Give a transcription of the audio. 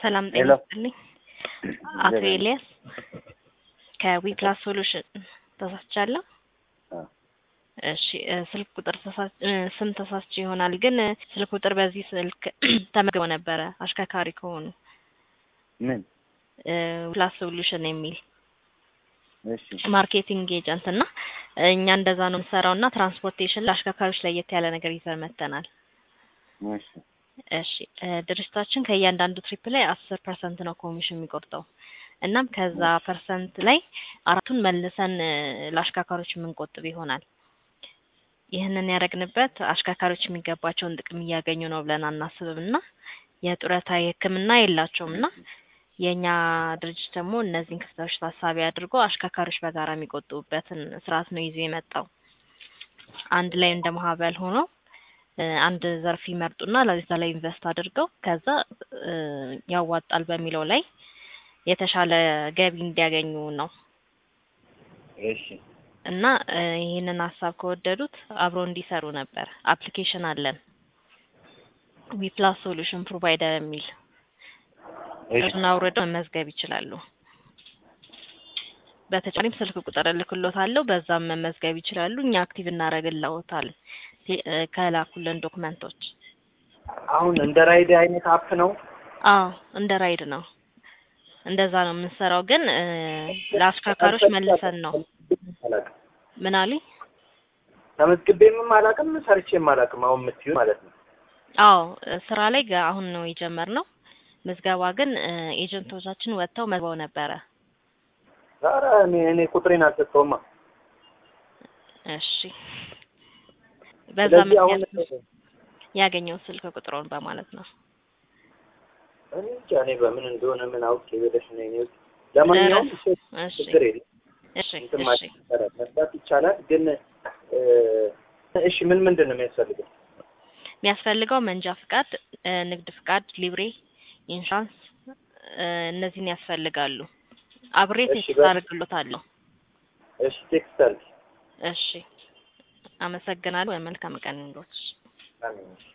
ሰላም ጤና ሄሎ። ይስጥልኝ። አቶ ኤልያስ ከዊፕላስ ሶሉሽን ተሳስቻለሁ? አዎ። እሺ እ ስልክ ቁጥር ተሳ- እ ስም ተሳስቼ ይሆናል ግን እ ስልክ ቁጥር በዚህ ስልክ ተመዝግበው ነበረ አሽከርካሪ ከሆኑ ምን? እ ዊፕላስ ሶሉሽን የሚል እሺ ማርኬቲንግ ኤጀንት እና እኛ እንደዛ ነው የምንሰራው እና ትራንስፖርቴሽን ለአሽከርካሪዎች ለየት ያለ ነገር ይዘን መጥተናል። እሺ እሺ እ ድርጅታችን ከእያንዳንዱ ትሪፕ ላይ አስር ፐርሰንት ነው ኮሚሽን የሚቆርጠው። እናም ከዛ ፐርሰንት ላይ አራቱን መልሰን እ ለአሽከርካሪዎች የምንቆጥብ ይሆናል። ይህንን ያደረግንበት አሽከርካሪዎች የሚገባቸውን ጥቅም እያገኙ ነው ብለን አናስብም እና የጡረታ የሕክምና የላቸውም እና የእኛ ድርጅት ደግሞ እነዚህን ክፍተቶች ታሳቢ አድርጎ አሽከርካሪዎች በጋራ የሚቆጥቡበትን ስርዓት ነው ይዞ የመጣው። አንድ ላይ እንደ ማህበር ሆኖ እ አንድ ዘርፍ ይመርጡና ለዛ ላይ ኢንቨስት አድርገው ከዛ እ ያዋጣል በሚለው ላይ የተሻለ ገቢ እንዲያገኙ ነው እሺ እና እ ይህንን ሀሳብ ከወደዱት አብሮ እንዲሰሩ ነበር። አፕሊኬሽን አለን ዊፕላስ ሶሉሽን ፕሮቫይደር የሚል እሺ እሱን አውርደው መመዝገብ ይችላሉ። በተጨማሪም ስልክ ቁጥር እልክሎታለሁ፣ በዛም መመዝገብ ይችላሉ። እኛ አክቲቭ እናደርግልዎታለን ቴ- እ ከላኩልን ዶክመንቶች። አሁን እንደ ራይድ አይነት አፕ ነው። አዎ እንደ ራይድ ነው፣ እንደዛ ነው የምንሰራው። ግን እ ለአሽከርካሪዎች መልሰን ነው አላውቅም። ምን አሉኝ? ተመዝግቤም አላውቅም ሰርቼም አላውቅም። አሁን የምትይው ማለት ነው። አዎ እ ስራ ላይ ገ- አሁን ነው የጀመርነው። ምዝገባ ግን እ ኤጀንቶቻችን ወጥተው መዝገው ነበረ። ኧረ እኔ እኔ ቁጥሬን አልሰጠውማ። እሺ በዛ ስለዚህ አሁን ምክንያት ያገኘው ስልክ ቁጥሩን በማለት ነው። እኔ እንጃ እኔ በምን እንደሆነ ምን አውቄ ብለሽ ነው የኔ ውስጥ። ለማንኛውም እሺ፣ እሺ ችግር የለም እሺ እንትን እሺ ማለት ይቻላል፣ መስራት ይቻላል። ግን እ እሺ ምን ምንድን ነው የሚያስፈልገው? የሚያስፈልገው መንጃ ፍቃድ፣ እ ንግድ ፍቃድ፣ ሊብሬ፣ ኢንሹራንስ እ እነዚህን ያስፈልጋሉ። አብሬ እሺ፣ ቴክስት በ- አድርግሎታለሁ። እሺ ቴክስት አድርጊ። እሺ አመሰግናለሁ። መልካም ቀን ይሁንልዎት። አሜን።